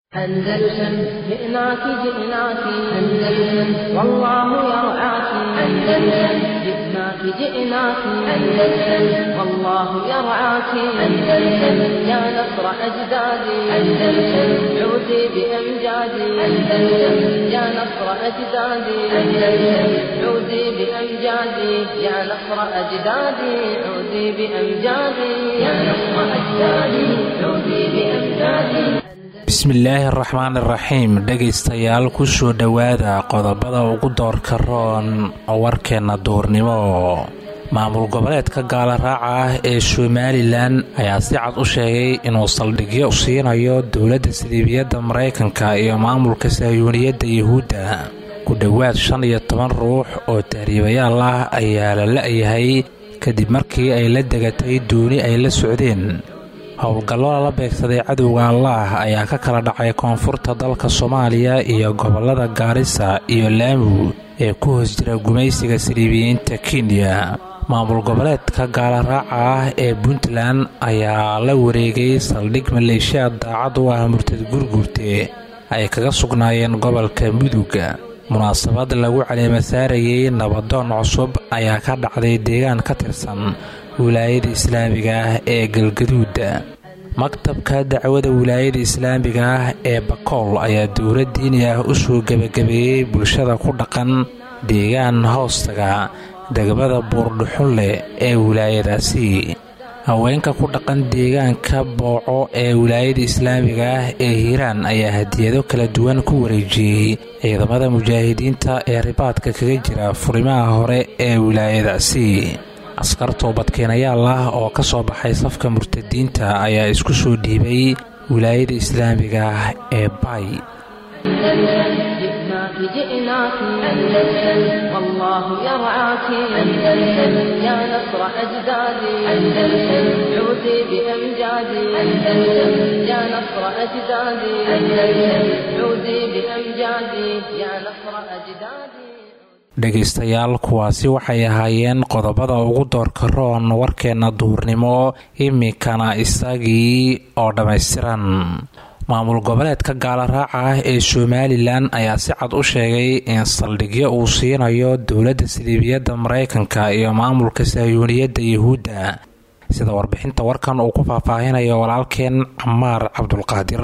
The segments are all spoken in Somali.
أندلسن جئناك جئناك أندلسن والله يرعاك أندلسن جئناك جئناك أندلسن والله يرعاك أندلسن يا نصر أجدادي أندلسن عودي بأمجادي أندلسن يا نصر أجدادي أندلسن عودي بأمجادي يا نصر أجدادي عودي بأمجادي يا نصر أجدادي عودي بأمجادي bismillaahi araxmaan iraxiim dhegaystayaal kusoo dhowaada qodobada ugu doorka roon warkeenna duurnimo maamul goboleedka gaalaraaca ah ee somalilan ayaa si cad u sheegay inuu saldhigyo siinayo dowladda siliibiyadda maraykanka iyo maamulka sahyuuniyadda yuhuudda ku dhowaad shan iyo toban ruux oo tahriibayaal ah ayaa la la-yahay kadib markii ay la degatay dooni ay la socdeen howlgallo lala beegsaday cadowga allaah ayaa ka kala dhacay koonfurta dalka soomaaliya iyo gobollada gaarisa iyo laamu ee ku hoos jira gumaysiga siliibiyiinta kenya maamul goboleedka gaalaraaca ah ee puntland ayaa la wareegay saldhig maleeshiyaad daacad u ah murtad gurgurte ay kaga sugnaayeen gobolka muduga munaasabad lagu caleema saarayay nabadoon cusub ayaa ka dhacday deegaan ka tirsan wilaayada islaamiga ah ee galgaduuda maktabka dacwada wilaayada islaamiga ah ee bakool ayaa dowlad diini ah u soo gebagabeeyey bulshada ku dhaqan deegaan hoostaga degmada buurdhuxunleh ee wilaayadaasi haweenka ku dhaqan deegaanka booco ee wilaayada islaamiga ah ee hiiraan ayaa hadiyado kala duwan ku wareejiyey ciidamada mujaahidiinta ee ribaadka kaga jira furimaha hore ee wilaayadaasi askar toobadkeenayaal ah oo ka soo baxay safka murtadiinta ayaa isku soo dhiibay wilaayada islaamiga ah ee bay جئناك جئناك أندلسن والله يرعاك أندلسن يا نصر أجدادي أندلسن عودي بأمجادي أندلسن يا نصر أجدادي أندلسن عودي بأمجادي يا نصر أجدادي dhegaystayaal kuwaasi waxay ahaayeen qodobada ugu doorka roon warkeenna duurnimo iminkana isagii oo dhammaystiran maamul goboleedka gaalaraaca ah ee somalilan ayaa si cad u sheegay in saldhigyo uu siinayo dowladda siliibiyadda maraykanka iyo maamulka sahyuuniyadda yuhuudda sida warbixinta warkan uu ku faahfaahinayo walaalkeen camaar cabdulqaadir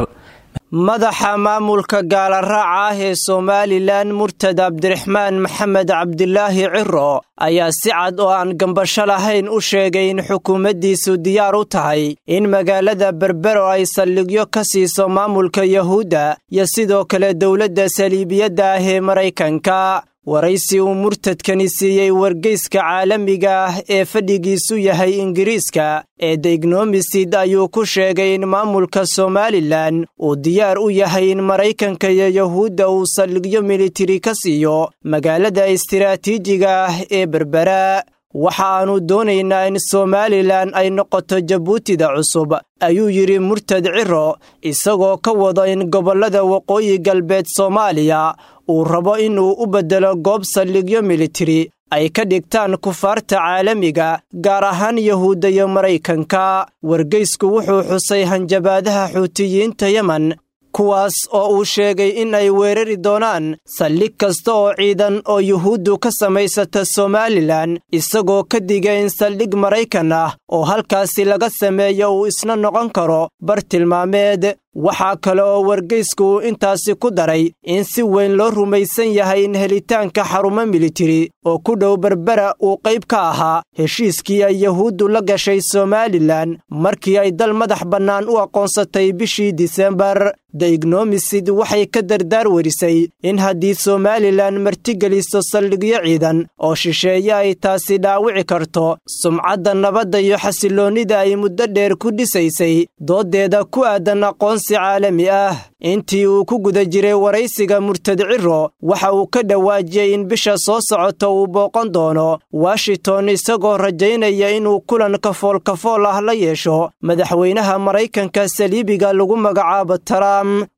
madaxa maamulka gaalaraaca ah ee somalilan murtad cabdiraxmaan maxamed cabdilaahi ciro ayaa si cad oo aan gambasho lahayn u sheegay in xukuumaddiisu diyaar u tahay in magaalada berbero ay saldhigyo ka siiso maamulka yahuudda iyo sidoo kale dowladda saliibiyadda ah ee maraykanka waraysi uu murtadkani siiyey wargeyska caalamiga ah ee fadhigiisu yahay ingiriiska ee deignomisid ayuu ku sheegay in maamulka somalilan uu diyaar u yahay in maraykanka iyo yahuudda uu saldhigyo militari ka siiyo magaalada istiraatiijiga ah ee berbera waxa aannu doonaynaa in somalilan ay noqoto jabuutida cusub ayuu yidhi murtad ciro isagoo ka wado in gobollada waqooyi galbeed soomaaliya uu rabo inuu u beddelo goob saldhigyo militari ay ka dhigtaan kufaarta caalamiga gaar ahaan yahuudda iyo maraykanka wargeysku wuxuu xusay hanjabaadaha xuutiyiinta yemen kuwaas oo uu sheegay in ay weerari doonaan saldhig kasta oo ciidan oo yuhuuddu ka samaysata somalilan isagoo ka digay in saldhig maraykan ah oo halkaasi laga sameeyo uu isna noqon karo bartilmaameed waxaa kale oo wargeysku uu intaasi ku daray in si weyn loo rumaysan yahay in helitaanka xarumo militari oo ku dhow berbera uu qayb ka ahaa heshiiskii ay yahuuddu la gashay somalilan markii ay dal madax bannaan u aqoonsatay bishii disembar deignomisid waxay ka dardaar werisay in haddii somalilan martigeliso saldhigyo ciidan oo shisheeye ay taasi dhaawici karto sumcadda nabadda iyo xasiloonnida ay muddo dheer ku dhisaysay dooddeeda ku aadan aqoonsi caalami ah intii uu ku guda jiray waraysiga murtad ciro waxa uu ka dhawaajiyey in bisha soo socota uu booqan doono washington isagoo rajaynaya inuu kulan kafool kafool ah la yeesho madaxweynaha maraykanka saliibiga lagu magacaabo trump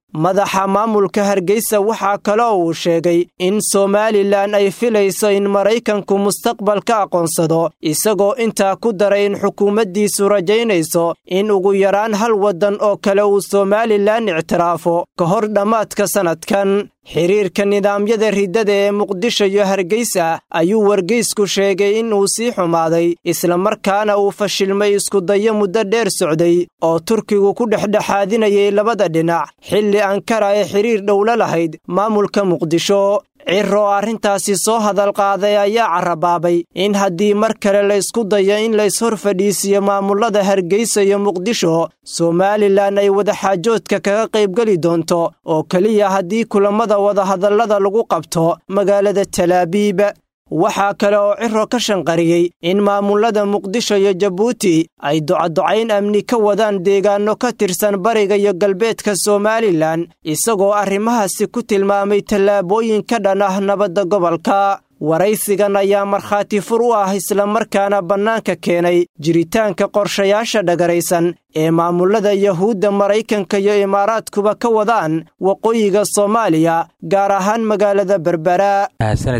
madaxa maamulka hargeysa waxaa kaloo uu sheegay in somalilan ay filayso in maraykanku mustaqbal ka aqoonsado isagoo intaa ku daray in xukuumaddiisu rajaynayso in ugu yaraan hal waddan oo kale uu somalilan ictiraafo ka hor dhammaadka sannadkan xiriirka nidaamyada riddada ee muqdisho iyo hargeysa ayuu wargeysku sheegay in uu sii xumaaday islamarkaana uu fashilmay iskudayo muddo dheer socday oo turkigu ku dhexdhexaadinayay labada dhinac xilli ankara ee xiriir dhowla lahayd maamulka muqdisho ciro oo arrintaasi soo hadal qaaday ayaa carabaabay in haddii mar kale la ysku dayo in layshor fadhiisiyo maamullada hargeysa iyo muqdisho somalilan ay wadaxaajoodka kaga qaybgeli doonto oo keliya haddii kulammada wadahadallada lagu qabto magaalada talaabiib waxaa kale oo ciro ka shanqariyey in maamullada muqdisho iyo jabuuti ay docadocayn amni ka wadaan deegaanno ka tirsan bariga iyo galbeedka somalilan isagoo arrimahaasi ku tilmaamay tallaabooyin ka dhan ah nabadda gobolka waraysigan ayaa markhaati fur u ah islamarkaana bannaanka keenay jiritaanka qorshayaasha dhagaraysan ee maamullada yahuudda maraykanka iyo imaaraadkuba ka wadaan waqooyiga soomaaliya gaar ahaan magaalada berbera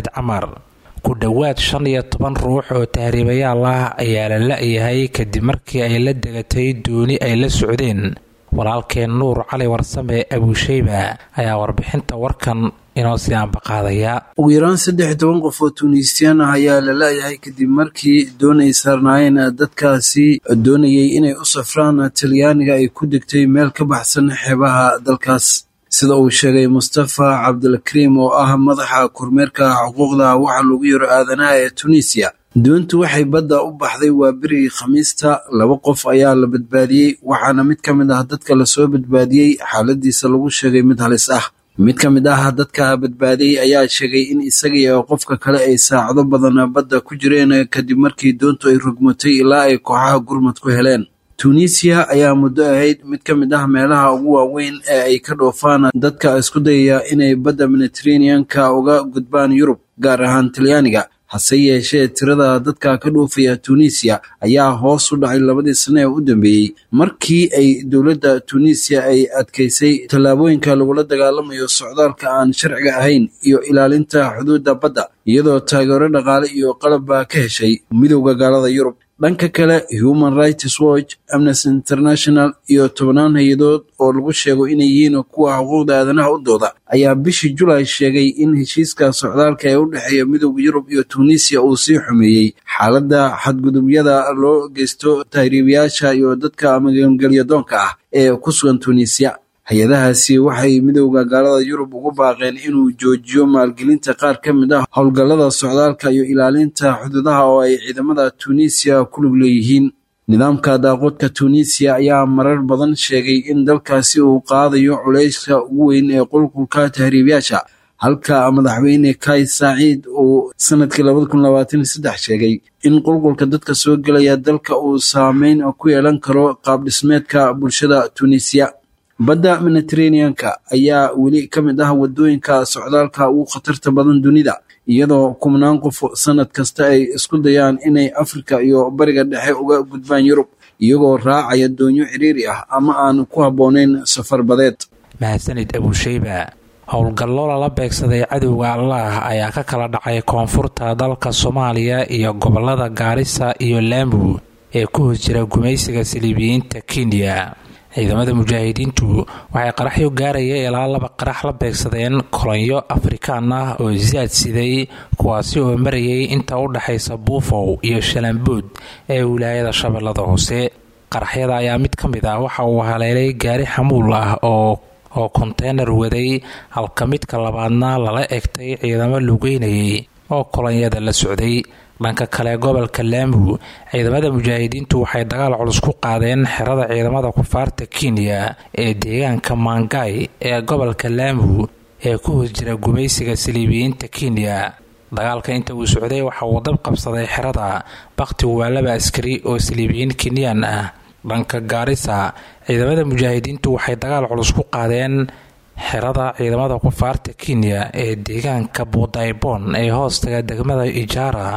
ku dhowaad shan iyo toban ruux oo tahriibayaal ah ayaa la la-yahay kadib markii ay la degatay dooni ay la socdeen walaalkeen nuur cali warsame abuusheyba ayaa warbixinta warkan inoo sii ambaqaadaya ugu yaraan saddex toban qof oo tuuniisiyaan ah ayaa la la-yahay kadib markii doon ay saarnaayeen dadkaasi doonayay inay u safraan talyaaniga ay ku degtay meel ka baxsan xeebaha dalkaas sida uu sheegay mustafa cabdulkariim oo ah madaxa kormeerka xuquuqda waxa lagu yaro aadanaha ee tunisiya doontu waxay badda u baxday waa berigii khamiista laba qof ayaa la badbaadiyey waxaana mid ka mid ah dadka lasoo badbaadiyey xaaladiisa lagu sheegay mid halis ah mid ka mid ah dadka badbaadiyey ayaa sheegay in isagii oo qofka kale ay saacado badan badda ku jireen kadib markii doontu ay rogmatay ilaa ay kooxaha gurmad ku heleen tunisiya ayaa muddo ahayd mid ka mid ah meelaha ugu waaweyn ee ay ka dhoofaan dadka isku dayaya inay badda mediteraneanka uga gudbaan yurub gaar ahaan talyaaniga hase yeeshee tirada dadka ka dhoofaya tunisiya ayaa hoos u dhacay labadii sane ee u dambeeyey markii ay dowladda tunisiya ay adkaysay tallaabooyinka lagula dagaalamayo socdaalka aan sharciga ahayn iyo ilaalinta xuduudda badda iyadoo taageero dhaqaale iyo qalabba ka heshay midowda gaalada yurub dhanka kale human rights watch amnesty international iyo tobannaan hay-adood oo lagu sheego inay yihiin kuwa xuquuqda aadanaha u dooda ayaa bishii julaay sheegay in heshiiska socdaalka ee u dhexeeya midowda yurub iyo tunisiya uu sii xumeeyey xaaladda xadgudubyada loo geysto tahriibayaasha iyo dadka magangelyadoonka ah ee ku sugan tunisiya hay-adahaasi waxay midowda gaalada yurub ugu baaqeen inuu joojiyo maalgelinta qaar ka mid ah howlgallada socdaalka iyo ilaalinta xuduudaha oo ay ciidamada tunisiya ku lug leeyihiin nidaamka daaqoodka tunisiya ayaa marar badan sheegay in dalkaasi uu qaadayo culayska ugu weyn ee qulqulka tahriibayaasha halka madaxweyne kai saaciid uu sanadkii labada kun labaatan iyo saddex sheegay in qulqulka dadka soo gelaya dalka uu saameyn ku yeelan karo qaabdhismeedka bulshada tunisiya badda mediteraneanka ayaa weli ka mid ah wadooyinka socdaalka ugu khatarta badan dunida iyadoo kumnaan qof sanad kasta ay isku dayaan inay afrika iyo bariga dhexe uga gudbaan yurub iyagoo raacaya doonyo ciriiri ah ama aan ku habboonayn safar badeed mahadsanid abuusheyba howlgallo lala beegsaday cadowga allaah ayaa ka kala dhacay koonfurta dalka soomaaliya iyo gobolada gaarisa iyo laambu ee ku hos jira gumaysiga saliibiyiinta kenya ciidamada mujaahidiintu waxay qaraxyo gaaraya ilaa laba qarax la beegsadeen kolonyo afrikaan ah oo zaad siday kuwaasi oo marayay inta u dhaxaysa buufow iyo shalambuud ee wilaayada shabeellada hoose qaraxyada ayaa mid ka mid ah waxa uu haleelay gaari xamuul ah oo oo konteynar waday halka midka labaadna lala egtay ciidamo lugeynayay oo kolonyada la socday dhanka kale gobolka laambu ciidamada mujaahidiintu waxay dagaal culus ku qaadeen xerada ciidamada kufaarta kenya ee deegaanka mangay ee gobolka laambu ee ku hoos jira gumaysiga saliibiyiinta kenya dagaalka inta uu socday waxa uu dab qabsaday xerada bakhtigu waa laba askari oo saliibiyiin kenyaan ah dhanka gaarisa ciidamada mujaahidiintu waxay dagaal culus ku qaadeen xerada ciidamada kufaarta kenya ee deegaanka buudaybon ee hoostaga degmada ijaara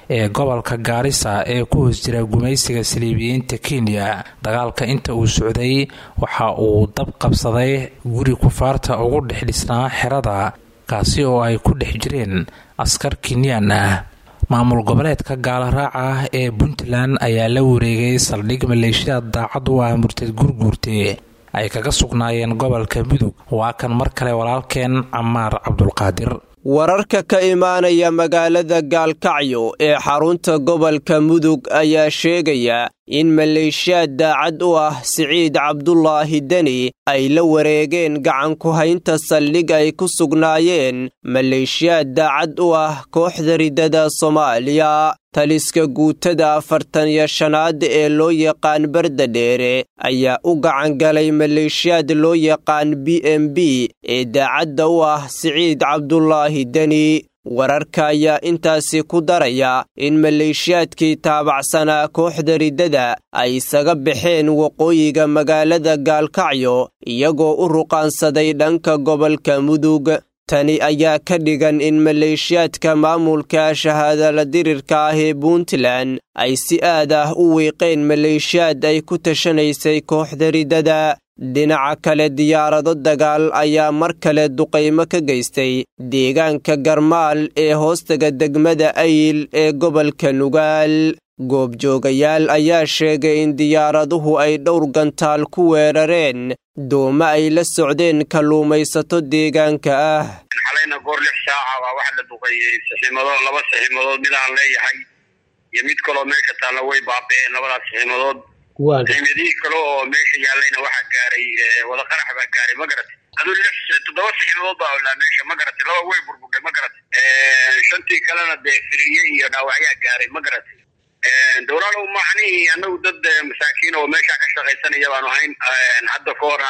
ee gobolka gaarisa ee ku hoos jira gumaysiga saliibiyiinta kenya dagaalka inta uu socday waxa uu dab qabsaday guri kufaarta ugu dhex dhisnaa xerada kaasi oo ay ku dhex jireen askar kenyaan ah maamul goboleedka gaalaraaca ah ee puntland ayaa la wareegay saldhig maleeshiyaad daacad u ah murtad gurguurte ay kaga sugnaayeen gobolka mudug waa kan mar kale walaalkeen camaar cabdulqaadir wararka ka imaanaya magaalada gaalkacyo ee xarunta gobolka mudug ayaa sheegaya in maleeshiyaad daacad u ah siciid cabdulaahi deni ay la wareegeen gacan ku haynta saldhig ay ku sugnaayeen maleeshiyaad daacad u ah kooxda ridada soomaaliya taliska guutada afartan iyo shanaad ee loo yaqaan barda dheere ayaa u gacan galay maleeshiyaad loo yaqaan b m b ee daacadda u ah siciid cabdulaahi deni wararka ayaa intaasi ku daraya in maleeshiyaadkii taabacsanaa kooxda riddada ay isaga baxeen waqooyiga magaalada gaalkacyo iyagoo u ruqaansaday dhanka gobolka mudug tani ayaa ka dhigan in maleeshiyaadka maamulka shahaadala dirirka ah ee puntland ay si aad ah u wiiqeen maleeshiyaad ay ku tashanaysay kooxda riddada dhinaca kale diyaarado dagaal ayaa mar kale duqaymo ka geystay deegaanka garmaal ee hoostaga degmada ayil ee gobolka nugaal goobjoogayaal ayaa sheegay in diyaaraduhu ay dhowr gantaal ku weerareen dooma ay la socdeen kalluumaysato deegaanka ah xalayna goor lix saaca baa waxa la duqeeyey saxiimadood laba saxiimadood mid aan leeyahay iyo mid kaloo meesha taalla way baaba'een labadaas saxiimadood saxiimadihii kale oo meesha yaallayna waxaa gaaray wada qarax baa gaaray ma garatay aduu lix toddoba saxiimadood baa olaa meesha ma garatay laba way burburdhay ma garatay shantii kalena dee firiye iyo dhaawacyaa gaaray ma garatay dowlaalow macnihii annagu dad masaakiin oo meeshaa ka shaqaysanaya baanu ahayn hadda ka horna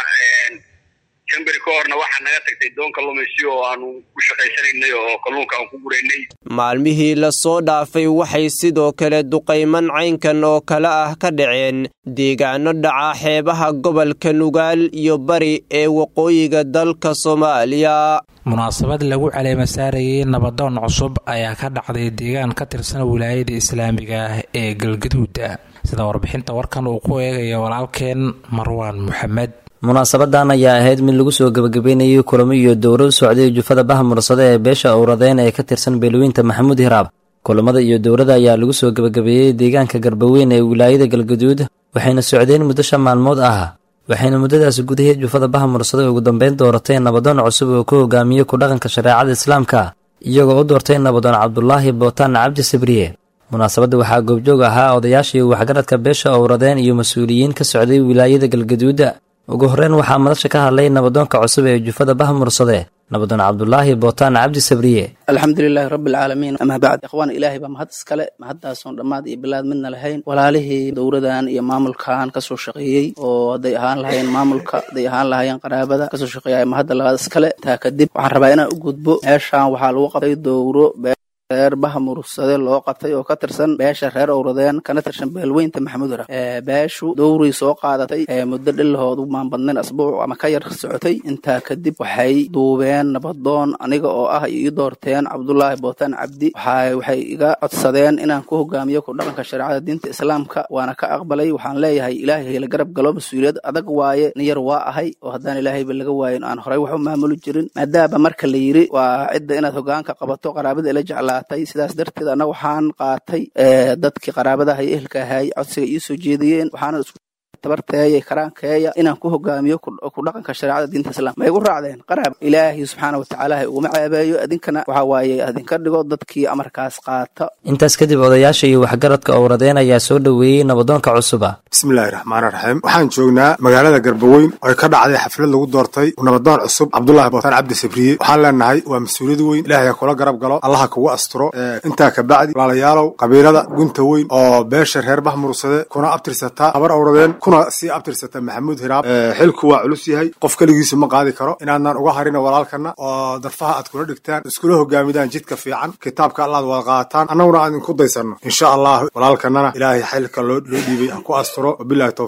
jamberi ka horna waxaa naga tagtay doon kalluumaysi oo aanu ku shaqaysanaynay oo kalluunka aan ku guraynay maalmihii la soo dhaafay waxay sidoo kale duqayman caynkan oo kale ah ka dhaceen deegaano dhaca xeebaha gobolka nugaal iyo bari ee waqooyiga dalka soomaaliya munaasabad lagu caleema saarayay nabadoon cusub ayaa ka dhacday deegaan ka tirsan wilaayada islaamiga ah ee galgaduuda sida warbixinta warkan uu ku eegaya walaalkeen marwaan moxamed munaasabadan ayaa ahayd mid lagu soo gebagabeynayay kulamo iyo dowro u socday jufada baha mursade ee beesha owradeen ee ka tirsan beelweynta maxamuud hiraab kulamada iyo dowrada ayaa lagu soo gebagabeeyey deegaanka garbaweyn ee wilaayada galgaduud waxayna socdeen muddo shan maalmood ah waxayna muddadaas gudaheed jufada baha mursade ugu dambeyn dooratay nabadoon cusub oo ku hogaamiyey ku dhaqanka shareecada islaamka iyagoo u doortay nabadoon cabdulaahi bootaan cabdi sabriye munaasabadda waxaa goobjoog ahaa odayaashii waxgaradka beesha owradeen iyo mas-uuliyiin ka socday wilaayada galgaduuda ugu horreyn waxaa madasha ka hadlay nabadoonka cusub ee jufada baha mursade nabadoon cabdulaahi bootaan cabdi sabriye alxamdulilaahi rabbialcaalamiin amaa bacd ikhwaan ilaahay baa mahad iskale mahadaasoon dhammaad iyo bilaad midna lahayn walaalihii dowradan iyo maamulkan kasoo shaqeeyey oo hadday ahaan lahayeen maamulka hadday ahaan lahayeen qaraabada kasoo shaqeeya mahadda labaad iskale taa kadib waxaan rabaa inaan u gudbo meeshaan waxaa lagu qabtay dowro reer baha mursade loo qabtay oo ka tirsan beesha reer owradeen kana tirsan beelweynta maxamuud hira beeshu dowrii soo qaadatay muddo dhilahood u maanbadnayn asbuuc ama ka yar socotay intaa kadib waxay duubeen nabadoon aniga oo ah ii doorteen cabdulaahi bootaan cabdi waxay iga codsadeen inaan ku hogaamiyo ku dhaqanka shareecada diinta islaamka waana ka aqbalay waxaan leeyahay ilaahay la garab galo mas-uuliyad adag waaye nin yar waa ahay oo haddaan ilaahayba laga waayin aan horay wax u maamuli jirin maadaama marka la yiri waa cidda inaad hogaanka qabato qaraabada ila jeclaa sidaas darteed anna waxaan qaatay dadkii qaraabadaha iyo ehelka ahay codsiga ii soo jeediyeen waxaana isku tabarteeya karaankeeya inaan ku hogaamiyo ku dhaqanka shareecada diinta islaamka ma igu raacdeen qaraab ilaahay subxaana watacaala ha iguma ceebeeyo idinkana waxa waaye idinka dhigo dadkii amarkaas qaata intaas kadib odayaasha iyo waxgaradka owradeen ayaa soo dhoweeyey nabadoonka cusuba bismillahi raxmaani raxiim waxaan joognaa magaalada garbaweyn oo ka dhacday xaflad lagu doortay nabadoon cusub cabdulaahi bootaan cabdi sabriye waxaan leenahay waa mas-uuliyad weyn ilahay ha kula garab galo allaha kugu asturo intaa kabacdi walaalayaalow qabiilada gunta weyn oo beesha reer bah mursade kuna abtirsataa habar owradeen kuna sii abtirsata maxamuud hiraab xilku waa culus yahay qof keligiisu ma qaadi karo inaadnaan uga harina walaalkana oo darfaha aad kula dhigtaan iskula hogaamidaan jidka fiican kitaabka allaad wada qaataan annaguna aan idinku daysanno insha allah walaalkanana ilaahay xilka loo dhiibay ha ku asturo wabilahi towfiiq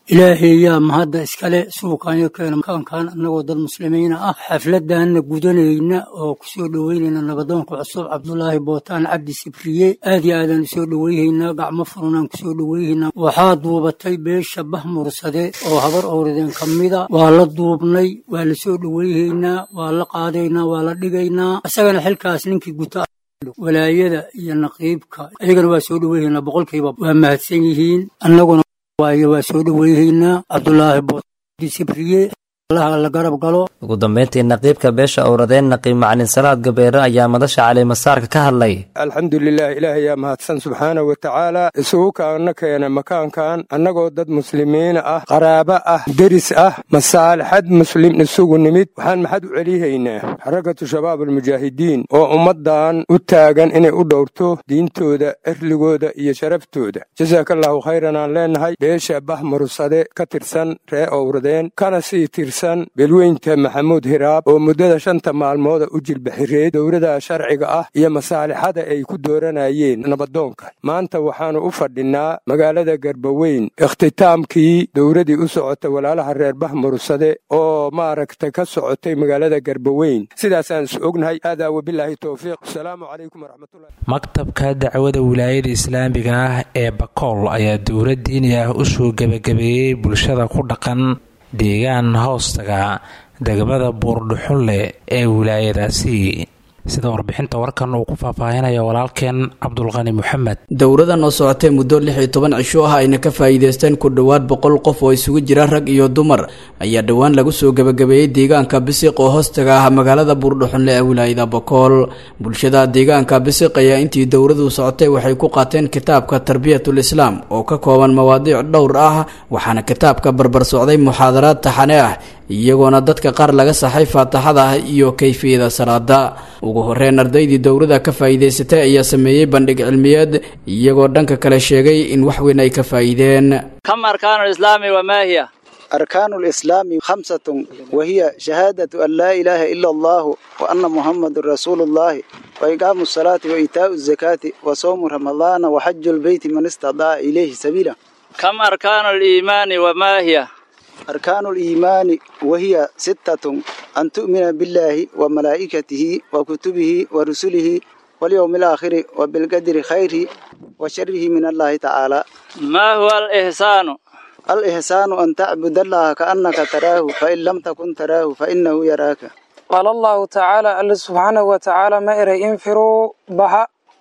ilaahay yaa mahadda iskale suuqaanyo keena makaankan annagoo dad muslimiina ah xafladanna gudanayna oo kusoo dhoweynayna nabadoonka cusub cabdulaahi bootaan cabdi sibriye aad iyo aadaan usoo dhoweyhaynaa gacmo furunaan kusoo dhoweyhaynaa waxaa duubatay beesha bah mursade oo habar owradeen ka mida waa la duubnay waa la soo dhoweyhaynaa waa la qaadaynaa waa la dhigaynaa isagana xilkaas ninkii guta walaayada iyo naqiibka ayagana waa soo dhoweyhaynaa boqolkiiba waa mahadsan yihiin annaguna waayo waa soo dhoweyhaynaa cabdulaahi boodi sibriye allaha la garab galo ugu dambeyntii naqiibka beesha owradeen naqiib macalin salaad gabeere ayaa madasha calimasaarka ka hadlay alxamdulilah ilaah ayaa mahadsan subxaana wa tacaala isugu kaana keena makaankan annagoo dad muslimiina ah qaraabo ah deris ah masaalixad muslim isugu nimid waxaan maxad u celihaynaa xarakatu shabaab almujaahidiin oo ummaddan u taagan inay u dhowrto diintooda erligooda iyo sharaftooda jasaakallahu khayran aan leennahay beesha bah mursade ka tirsan ree owradeen kana sii tirsan beelweynta maxamuud hiraab oo muddada shanta maalmooda u jilbaxireed dowlada sharciga ah iyo masaalixada ay ku dooranayeen nabadoonka maanta waxaannu u fadhinnaa magaalada garbaweyn ikhtitaamkii dowladii u socota walaalaha reer bah mursade oo maaragta ka socotay magaalada garbaweyn sidaasaan is ognahay aadaa wabilaahi towfiiq asalaamu calaykum waraxmatullahi maktabka dacwada wilaayada islaamiga ah ee bakool ayaa dowlad diini ah u soo gebagabeeyey bulshada ku dhaqan deegaan hoostaga degmada buurdhuxunleh ee wilaayadaasi sida warbixinta warkan uu ku faahfaahinaya walaalkeen cabdulqani moxamed dowladan oo socotay muddo lix iyo toban cisho ah ayna ka faa'iidaysteen ku dhowaad boqol qof oo isugu jira rag iyo dumar ayaa dhowaan lagu soo gebagabeeyey deegaanka bisiq oo hoostaga ah magaalada buurdhuxunle ee wilaayada bokool bulshada deegaanka bisiq ayaa intii dowladu socotay waxay ku qaateen kitaabka tarbiyatul islaam oo ka kooban mawaadiic dhowr ah waxaana kitaabka barbar socday muxaadaraad taxane ah iyagoona dadka qaar laga saxay faataxada ah iyo kayfiyada salaada ugu horeyn ardaydii dowlada ka faa'iidaysatay ayaa sameeyey bandhig cilmiyeed iyagoo dhanka kale sheegay in wax weyn ay ka faa'iideen kam arkaanu lislaami wamaa hiya أركان الإسلام خمسة وهي شهادة أن لا إله إلا الله وأن محمد رسول الله وإقام الصلاة وإيتاء الزكاة وصوم رمضان وحج البيت من استطاع إليه سبيلا كم أركان الإيمان وما هي أركان الإيمان وهي ستة أن تؤمن بالله وملائكته وكتبه ورسله واليوم الآخر وبالقدر خيره وشره من الله تعالى ما هو الإحسان الإحسان أن تعبد الله كأنك تراه فإن لم تكن تراه فإنه يراك قال الله تعالى الله سبحانه وتعالى ما إرى انفروا بها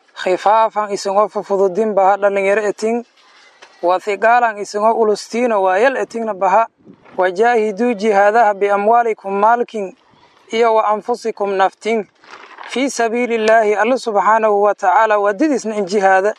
خفافا إسنغو ففضدين بها لن يرأتين وثقالا إسنغو ألستين ويلأتين بها وجاهدوا جهادها بأموالكم مالكين إيا وأنفسكم نفتين في سبيل الله الله سبحانه وتعالى وددسن جهاد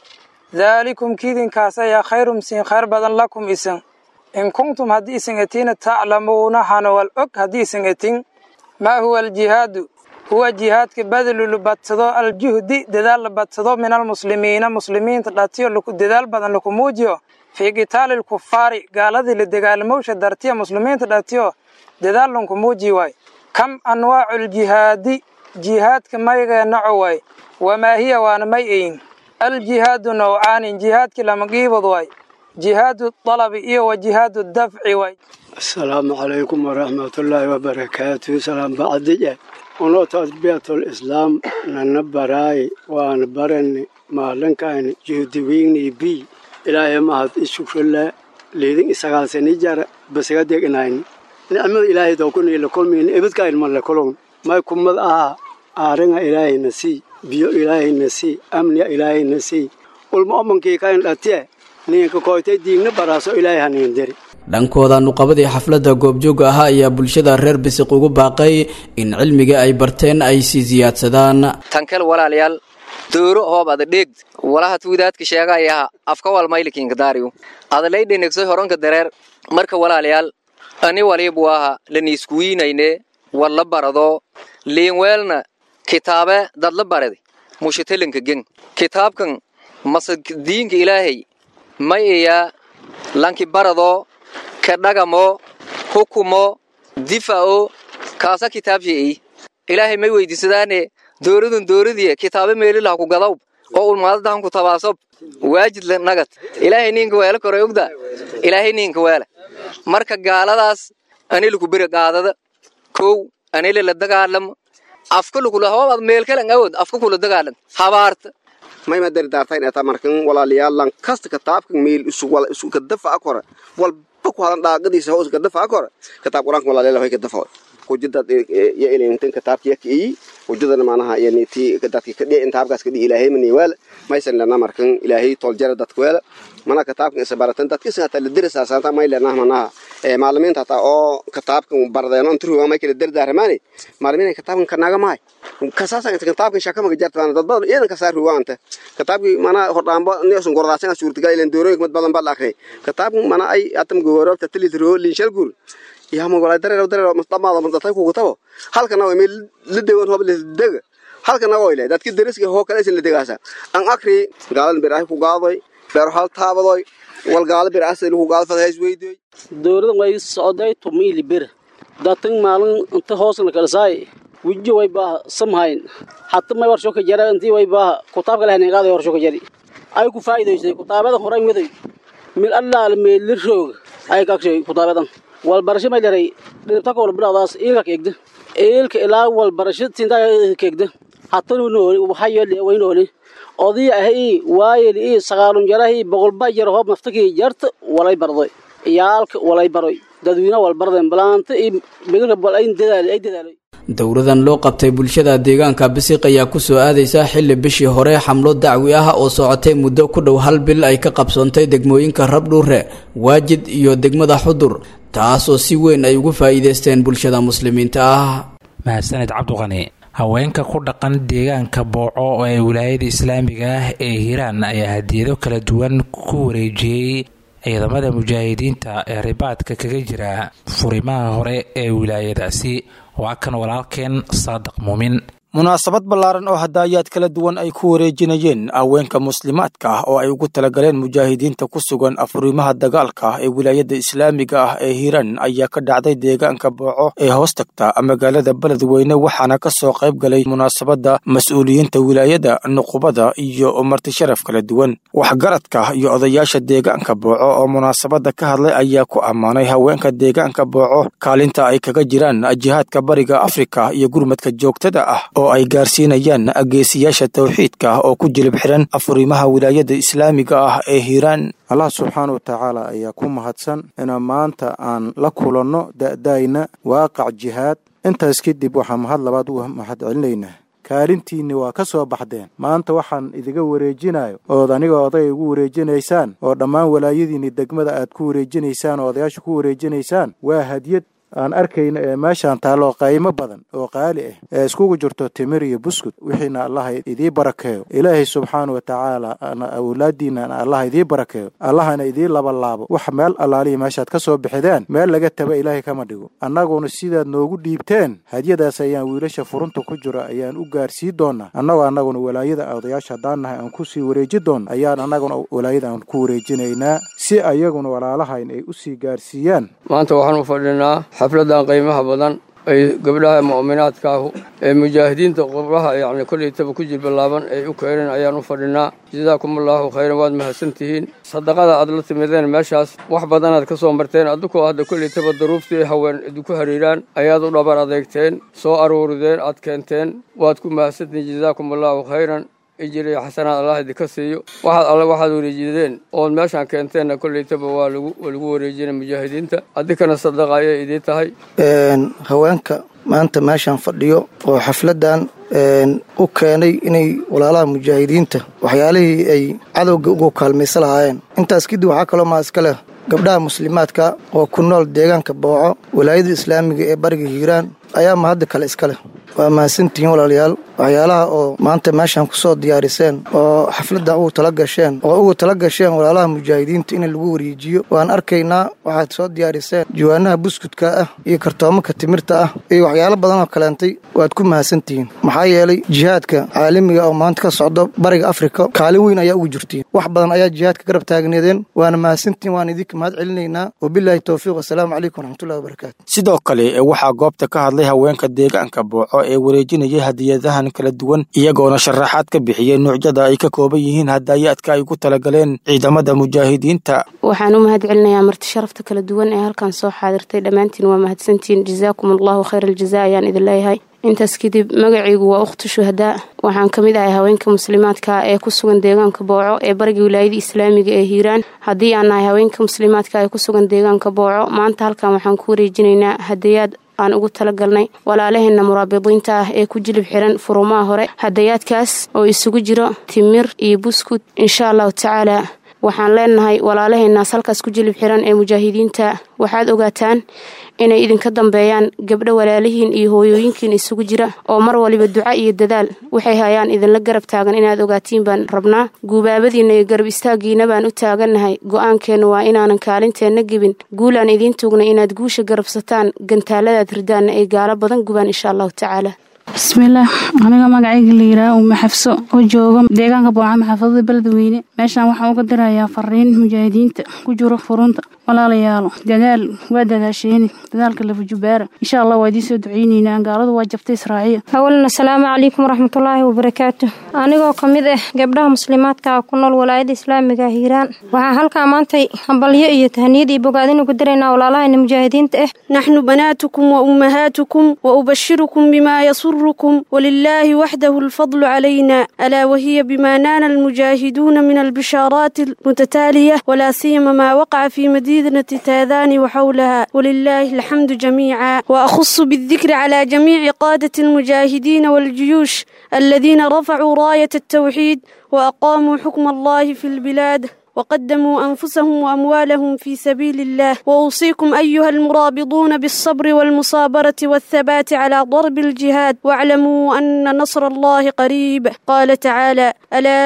ذلكم كيدن كاسا خير مسين خير بدن لكم إسن إن كنتم هدي إسنغتين تعلمون حنوال أك هدي إسنغتين ما هو الجهاد هو جهاد كبدل لبتضو الجهد ددال لبتضو من المسلمين مسلمين تلاتيو لكو ددال بدن لكو موجيو في قتال الكفار قال ذي لدقال موشة دارتيا مسلمين تلاتيو ددال لكو موجي واي كم أنواع الجهاد جهاد كما يغنعو واي وما هي وانا ميئين الجهاد نوعان جهاد كلام قيبض واي جهاد الطلب إيه وجهاد الدفع واي السلام عليكم ورحمة الله وبركاته سلام بعد ونو تربية الإسلام ننبراي ونبرني ما لنكاين جهدويني بي إلهي ما هاد الشكر الله ليدين إساقال سنجار بس قديك إناين نعمل إلهي دوكوني لكل من إبد كاين من لكلهم ما يكون مد آه آرنا إلهي نسي بيو إلهي نسي أمن إلهي نسي والمؤمن كي كاين لاتيه ninka koytay diigna baraaso ilaahay hanin diri dhankooda nuqabadii xafladda goobjooga ahaa ayaa bulshada reer bisiq ugu baaqay in cilmiga ay barteen ay sii siyaadsadaan tankel walaalayaal dooro hoob ada dheegd walaha tuudaadka sheegayaha afka walmaylikinka daariyu adalay dhenegsoy horonka dareer marka walaalayaal ani walibu aha laniiskuwiinayne walla barado liinweelna kitaabe dadla baradi mushatalinka gen kitaabkan masa diinka ilaahay may iya lanki barado ka dhagamo hukumo difa'o kaasa kitaabshi'i ilaahay may weydiisadaane dooradun dooradiya kitaabe meelilah ku gadawb oo ulmaadadahan ku tabaasob waajid nagad ilaahay ninka weela koray ogda ilaahay ninka weela marka gaaladaas anilaku beri qaadada kow anila la dagaalamo afka lukula hoobaad meelkalan awood afka kula dagaalan habaarta mayma dardaartayn eta markan walaaliyaalan kasta kitaabkan meel isu wala isu kadafa akora walba ku hadan dhaaqadiisa hoos kadafa akora kitaab quraanka walaaliyaal way kadafa hujada ya ilintan kitaabka yak ii hujadana maanaha yani ti dadka ka dhici intaabkaas ka dhici ilaahay mani wala maysan lana markan ilaahay tol jara dadka wala mana kitaabkan isa baratan dadka isa ta lidrisa saanta may lana manaha ee maalimiinta ta oo kitaabkan bardeeno intu waa may kala dardaarmaani maalimiinta kitaabkan kanaga maay kasaasan inta kitaabkan shaka ma jartaan dad badan iidan ka saar ruwaanta kitaabki mana hordhaanba neesun gordaasan suurtagal ilan doorooyin mid badan bal akhri kitaabkan mana ay atam goorobta tilit roo linshal gur yaama walaa dareero dareero mastamaada mastay ku gutabo halkana way meel la deewan hoob la dega halkana way leeyahay dadkii dariska hoo kale la degaasa an akri gaalan biraay ku gaaday beer hal taabadoy wal gaala bir asal ku gaal fadays weydiy dowladda way socday tumiili bir datan maalin inta hoosna kala saay wiji way baa samhayn hatta may warsho ka jara intii way baa kutaabka lehna qaaday warsho ka jari ay ku faa'iideysay kutaabada horay miday mil allah meel roog ay ka shay kutaabadan wal barasho may leeray dhibta ko wal biladaas ilka keegda ilka ilaa wal barasho tinta keegda hatta noo waxa yeelay way nooli odii ahay waayel ii sagaalun jarahi boqolba jar hoob naftakii jarta walay barday iyaalka walay baroy dadweyne wal bardeen balaanta iyo bigalka bal ay dadaal ay dadaalay dowradan loo qabtay bulshada deegaanka bisiq ayaa kusoo aadaysa xilli bishii hore xamlo dacwi ah oo socotay muddo ku dhow hal bil ay ka qabsoontay degmooyinka rabdhuure waajid iyo degmada xudur taasoo si weyn ay ugu faa'iidaysteen bulshada muslimiinta ah mahadsaned cabdiqani haweenka ku dhaqan deegaanka booco oo ee wilaayada islaamiga ah ee hiiraan ayaa hadiyado kala duwan ku wareejiyey ciidamada mujaahidiinta ee ribaadka kaga jira furimaha hore ee wilaayadaasi waa kan walaalkeen saadiq muumin munaasabad ballaaran oo hadaayaad kala duwan ay ku wareejinayeen haweenka muslimaadka ah oo ay ugu talagaleen mujaahidiinta ku sugan afurimaha dagaalka ee wilaayadda islaamiga ah ee hiiraan ayaa ka dhacday deegaanka booco ee hoos tagta magaalada beledweyne waxaana ka soo qayb galay munaasabadda mas-uuliyiinta wilaayada nuqubada iyo marti sharaf kala duwan waxgaradka iyo odayaasha deegaanka booco oo munaasabadda ka hadlay ayaa ku ammaanay haweenka deegaanka booco kaalinta ay kaga jiraan jihaadka bariga afrika iyo gurmadka joogtada ah oo ay gaarsiinayaan geesiyaasha tawxiidka oo ku jilib xiran afurimaha wilaayada islaamiga ah ee hiiraan allah subxaana wa tacaala ayaa ku mahadsan inaan maanta aan la kulanno da'dayna waaqac jihaad intaas kadib waxaan mahad labaad u mahad celinaynaa kaalintiinni waa ka soo baxdeen maanta waxaan idiga wareejinayo ood aniga oday igu wareejinaysaan oo dhammaan walaayadiinni degmada aad ku wareejinaysaan oo odayaasha ku wareejinaysaan waa hadiyad aan arkayno ee meeshaan taallo qaymo badan oo qaali ah ee iskugu jirto timir iyo buskud wixiina allaha idii barakeeyo ilaahay subxaana wa tacaala awlaadiinana allaha idii barakeeyo allahana idii labalaabo wax meel allaalihi meeshaad ka soo bixideen meel laga taba ilaahay kama dhigo annaguna sidaad noogu dhiibteen hadiyadaas ayaan wiilasha furunta ku jira ayaan u gaarsii doonaa annagoo annaguna walaayada odayaasha haddaan nahay aan kusii wareeji doonno ayaan annaguna walaayada aan ku wareejinaynaa si ayaguna walaalahayn ay usii gaarsiiyaan maanta waxaan u fadhinaa xafladan qiimaha badan ay gabdhaha mu'minaadkaahu ee mujaahidiinta qublaha yacni kollaytaba ku jilbalaaban ay u keeneen ayaan u fadhinaa jazaakumullahu khayran waad mahadsantihiin sadaqada aad la timideen meeshaas wax badanaad ka soo marteen addukoo hadda kollaytaba daruuftii haween idinku hariiraan ayaad u dhabar adeegteen soo aruurideen aad keenteen waad ku mahadsantihiin jazaakumullahu khayran ijiriya xasanaad allah idinka siiyo waxaad alle waxaad wareejideen ood meeshaan keenteenna kollaytaba waa lagu waa lagu wareejinay mujaahidiinta adinkana sadaqa ayay idiin tahay haweenka maanta meeshaan fadhiyo oo xafladdan u keenay inay walaalaha mujaahidiinta waxyaalihii ay cadowga ugu kaalmaysa lahaayeen intaas kadib waxaa kaloo maa iska leh gabdhaha muslimaadka oo ku nool deegaanka booco walaayada islaamiga ee bariga hiiraan ayaa mahadda kale iska leh waa mahadsantihiin walaalayaal waxyaalaha oo maanta meeshaan ku soo diyaariseen oo xafladdan ugu tala gasheen oo ugu tala gasheen walaalaha mujaahidiinta in lagu wareejiyo waan arkaynaa waxaad soo diyaariseen jawaanaha buskudka ah iyo kartoomanka timirta ah iyo waxyaalo badan oo kaleentay waad ku mahadsantihiin maxaa yeelay jihaadka caalamiga oo maanta ka socdo bariga afrika kaalin weyn ayaa ugu jirtiin wax badan ayaa jihaadka garab taagneedeen waana mahadsantihiin waan idinka mahad celinaynaa wabilaahi towfiiq wasalaamu calaykum waraxmatullahi wabarakaatu sidoo kale waxaa goobta ka hadlay haweenka deegaanka booco ee wareejinayay hadiyadahan qaybahan kala duwan iyagoona sharaxaad ka bixiyey nuucyada ay ka kooban yihiin hadayaadka ay ku talagaleen ciidamada mujaahidiinta waxaan u mahad celinayaa marti sharafta kala duwan ee halkan soo xaadirtay dhammaantiin waa mahadsantihiin jazaakum allahu khayr aljaza ayaan idin leeyahay intaas kadib magacaygu waa ukhtu shuhadaa waxaan ka mid ahay haweenka muslimaadka ee ku sugan deegaanka booco ee bariga wilaayada islaamiga ee hiiraan haddii aan nahay haweenka muslimaadka ee ku sugan deegaanka booco maanta halkan waxaan ku wareejinaynaa hadayaad aan ugu talagalnay walaalaheenna muraabidiinta ah ee ku jilib xiran furumaha hore hadayaadkaas oo isugu jiro timir iyo buskud insha allahu tacaala waxaan leenahay walaalaheennaas halkaas ku jilib xiran ee mujaahidiinta waxaad ogaataan inay idinka dambeeyaan gabdho walaalihiin iyo hooyooyinkiin isugu jira oo mar waliba duca iyo dadaal waxay hayaan idinla garab taagan inaad ogaatiin baan rabnaa guubaabadiinna iyo garab istaagiina baan u taagannahay go-aankeennu waa inaanan kaalinteenna gebin guulaan idiin tuugnay inaad guusha garabsataan gantaaladaad ridaanna ay gaalo badan gubaan insha allahu tacaala bismillaah aniga magacayga la yidhaah uuma xafso oo jooga deegaanka boocama xaafadada beledweyne meeshaan waxaan uga dirayaa fariin mujaahidiinta ku jiro furunta walaalayaalo dadaal waa dadaasheeni dadaalka lafajubaara insha allah waa idiin soo duceyneynaa gaaladu waa jabtay israaciya awalan asalaamu calaykum waraxmatullaahi wabarakaatu anigoo ka mid ah gabdhaha muslimaadka ah ku nool walaayada islaamiga hiiraan waxaa halkaa maantay hambalyo iyo tahniyad iyo bogaadin ugu diraynaa walaalahayna mujaahidiinta ah naxnu banaatukum wa ummahaatukum wa ubashirukum bimaa yasurukum walilaahi waxdahu alfadlu calayna alaa wahiya bimaa naana almujaahiduuna min albishaaraati almutataaliya walaa siyama maa waqaca fii مدينة تاذان وحولها ولله الحمد جميعا وأخص بالذكر على جميع قادة المجاهدين والجيوش الذين رفعوا راية التوحيد وأقاموا حكم الله في البلاد وقدموا أنفسهم وأموالهم في سبيل الله وأوصيكم أيها المرابطون بالصبر والمصابرة والثبات على ضرب الجهاد واعلموا أن نصر الله قريب قال تعالى ألا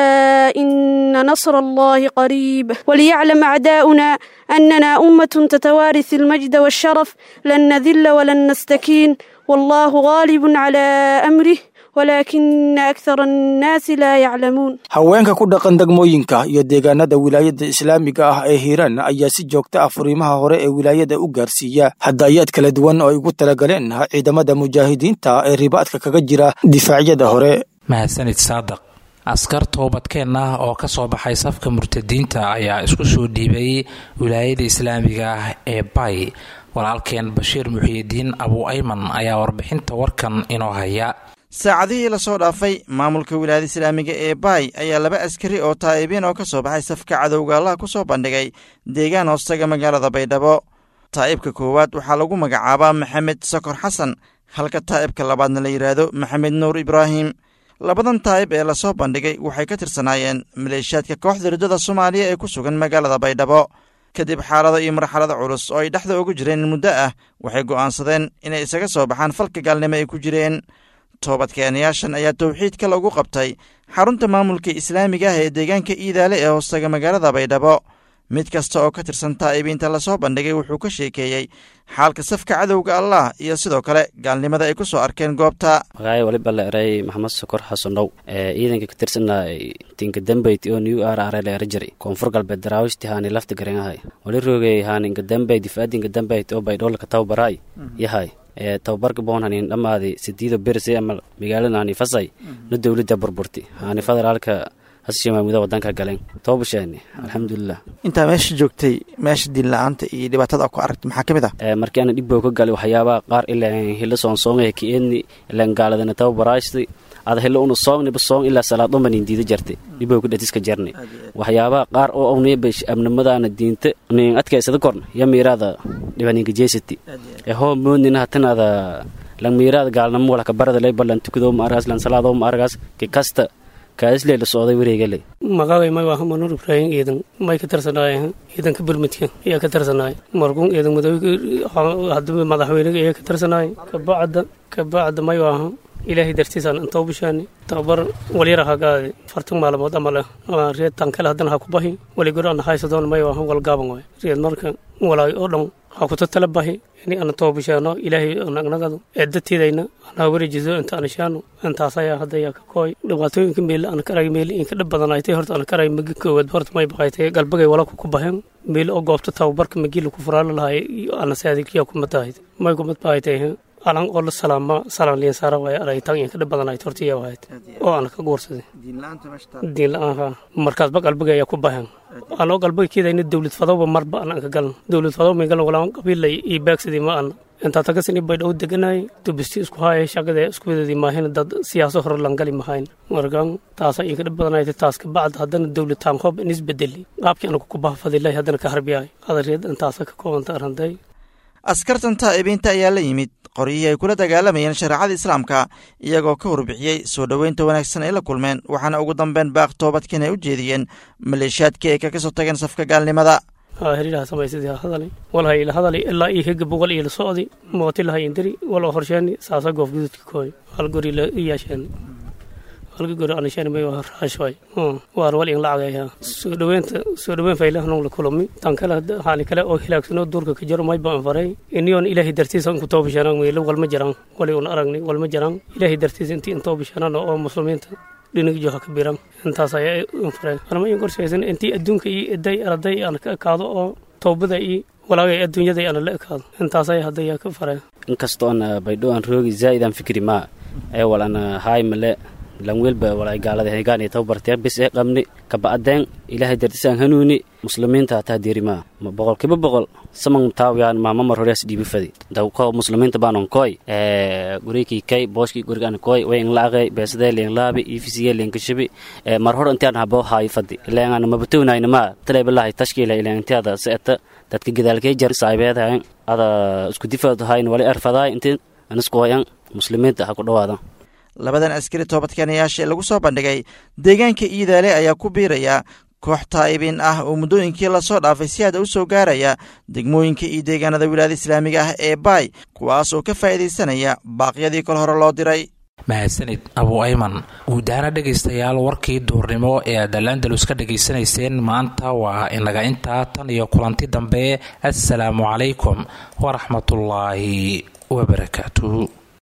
إن نصر الله قريب وليعلم أعداؤنا أننا أمة تتوارث المجد والشرف لن نذل ولن نستكين والله غالب على أمره walaakina akthara annaasi laa yaclamuun haweenka ku dhaqan degmooyinka iyo deegaanada wilaayada islaamiga ah ee hiiraan ayaa si joogta ah furiimaha hore ee wilaayada u gaarsiiya hadayaad kala duwan oo ay ugu talagaleen ciidamada mujaahidiinta ee ribaadka kaga jira difaacyada hore mahadsanid saadaq askar toobadkeen ah oo ka soo baxay safka murtadiinta ayaa isku soo dhiibay wilaayada islaamiga ah ee bay walaalkeen bashiir muxiyidiin abu ayman ayaa warbixinta warkan inoo haya saacadihii lasoo dhaafay maamulka wilaayada islaamiga ee baay ayaa laba askari oo taa'ibiin oo ka soo baxay safka cadowga allaha ku soo bandhigay deegaan hoostaga magaalada baydhabo taa'ibka koowaad waxaa lagu magacaabaa maxamed sokor xasan halka taa'ibka labaadna la yidhaahdo maxamed nuur ibraahim labadan taa'ib ee lasoo bandhigay waxay ka tirsanaayeen maleeshiyaadka kooxda riddada soomaaliya ee ku sugan magaalada baydhabo kadib xaalado iyo marxalado culus oo ay dhexda ugu jireen muddo ah waxay go'aansadeen inay isaga soo baxaan falka gaalnimo ay ku jireen toobadkeenayaashan ayaa towxiidka lagu qabtay xarunta maamulka islaamiga ah ee deegaanka iidaale ee hoostaga magaalada baydhabo mid kasta oo ka tirsan taa'ibiinta lasoo bandhigay wuxuu ka sheekeeyey xaalka safka cadowga allah iyo sidoo kale gaalnimada ay ku soo arkeen goobta magacay waliba la eray maxamed sokor xasanow ee ciidanka ka tirsana tinka dambayt oo new r r la era jiray koonfur galbeed daraawiishti haani lafta garengahay wali roogay haani inka dambay difaadinka dambayt oo baydhoolka tawbaraay yahay ee tababarka boon hanin dhammaadi sidiida berse ama magaalada hani fasay na dowladda burburti hani federaalka hasshi maamuda wadanka galeen toobasheeni alxamdulilah intaa meesha joogtay meesha diin la-aanta iyo dhibaatada ku aragtay maxaa ka mid ah markii ana dhibbo ka galay waxyaabaha qaar ilaa hilo soonsoongaya kieni ilaan gaaladana tababaraashti ada hilo unu soongniba soong ilaa salaadumbanin diida jartay dhibbo ka dhatiska jarnay waxyaabaha qaar oo awneeba amnimadaana diinta nin adkaysada korna ya miiraada dhibaninka jeesati ee hoo moodnina hatanaada lang miiraada gaalnamo wala kabarada lay balan tukadoo ma argaas lan salaadoo ma argaas ki kasta kaaslee la socday wareegale magacay may waa manuur ibraahim ciidan may ka tarsanaayeen ciidanka burmudka ayaa ka tarsanaay markuun ciidan madowga hadaba madaxweynaga ayaa ka tarsanaay kabacda kabacda may waaha ilaahay dartiisaan intoo bishaani tababar walyara hagaade fartan maalmood ama leh reed tankale haddana ha ku bahi waligoro ana haysadoon may waaha walgaaban waay reed marka walaay oo dhan ha kuta tala bahi ini ana too bishaano ilaahay nagnagado eedateedayna ana wareejiso inta ana shaano intaasaya hadaya ka kooy dhibaatooyinka meel ana karay meel inka dhib badanaaytay horta ana karay magi koowaad horta may baqaytay galbagay wala ku baheen meel oo goobta tababarka magi laku furaala lahay ana saadikiya kuma tahayd may kumad bahaytay alan oo la salaama salaan liin saara waay aray tan iyo ka dhib badan ay tortiya wahayd oo aan ka guursaday diin la-aan ha markaasba qalbiga ayaa ku bahan anoo qalbiga keedayna dowlad fadowba marba aan ka galan dowlad fadow may galan walaan qabiilay iyo baagsadii ma ana intaa tagasini bay dhow deganay dubisti isku haaya shaqada iskuwadadii maahin dad siyaaso hore langali mahayn markan taasa iyo ka dhib badanayta taas ka bacd haddana dowlad taanqoob in isbedeli qaabkii anagu ku bahfadilahi haddana ka harbiyahay qadareed intaasa ka koobanta aranday askartan taa'ibiinta ayaa la yimid qoryihii ay kula dagaalamayeen shareecada islaamka iyagoo ka warbixiyey soo dhoweynta wanaagsan ay la kulmeen waxaana ugu dambeyn baaq toobadkiin ay u jeediyeen maleeshiyaadkii ay kaga soo tageen safka gaalnimada hirilaha samaysadii hadali walhay ila hadali ilaa iyo higa boqol iyo la socdi mooti lahay indiri walo horsheeni saasa goof gududka kooy hal gori la iyaasheeni halka gori anasheeni may raashway waar wal in lacagaya soo dhoweynta soo dhoweyn fayla hanung la kulmi tan kale haani kale oo hilaagsano duurka ka jaro may baan faray iniyoon ilaahay dartiisa ku toobashanaan weyle walma jiraan wali un aragni walma jiraan ilaahay dartiisa intii in toobashanaan oo muslimiinta dhinaga joha ka biran intaas ayaa infareen anama in qorshaysan intii adduunka iyo eday araday aan ka ekaado oo toobada iyo walaagay adduunyada aan la ekaado intaas ayaa hadda ka fareen inkastoo aan baydho aan roogi zaa'id aan fikri maa ee wal aan haay male lanweelba walay gaalada hegaan iyo tababarteen bis ee qabni kaba'adeen ilaahay dartisaan hanuuni muslimiinta hataa diirimaa boqolkiiba boqol saman taawiyaan maama mar horeas dhiibi fadi dawko muslimiinta baanon koy gurikii kay booshkii gurigaan koy way inlaaqay beesadee liin laabi ifisiye liin kashabi mar hor intiaan habo haayi fadi ilaagaan mabatownayna maa taleebalahay tashkiila ilaan intiada seeta dadka gadaalkee jar saabeedahayn ada isku difaad hayn wali arfadaay intii aniskoyan muslimiinta ha ku dhawaadan labadan askari toobadkeenayaasha ee lagu soo bandhigay deegaanka iidaale ayaa ku biiraya koox taa'ibiin ah oo muddooyinkii lasoo dhaafay si aada u soo gaaraya degmooyinka iyo deegaanada wilaayada islaamiga ah ee baay kuwaas oo ka faa'iidaysanaya baaqyadii kol hore loo diray mahadsanid abu ayman guud ahaana dhegaystayaal warkii duurnimo ee aad alandalus ka dhegaysanayseen maanta waa inaga intaa tan iyo kulanti dambe assalaamu calaykum waraxmatullaahi wabarakaatuhu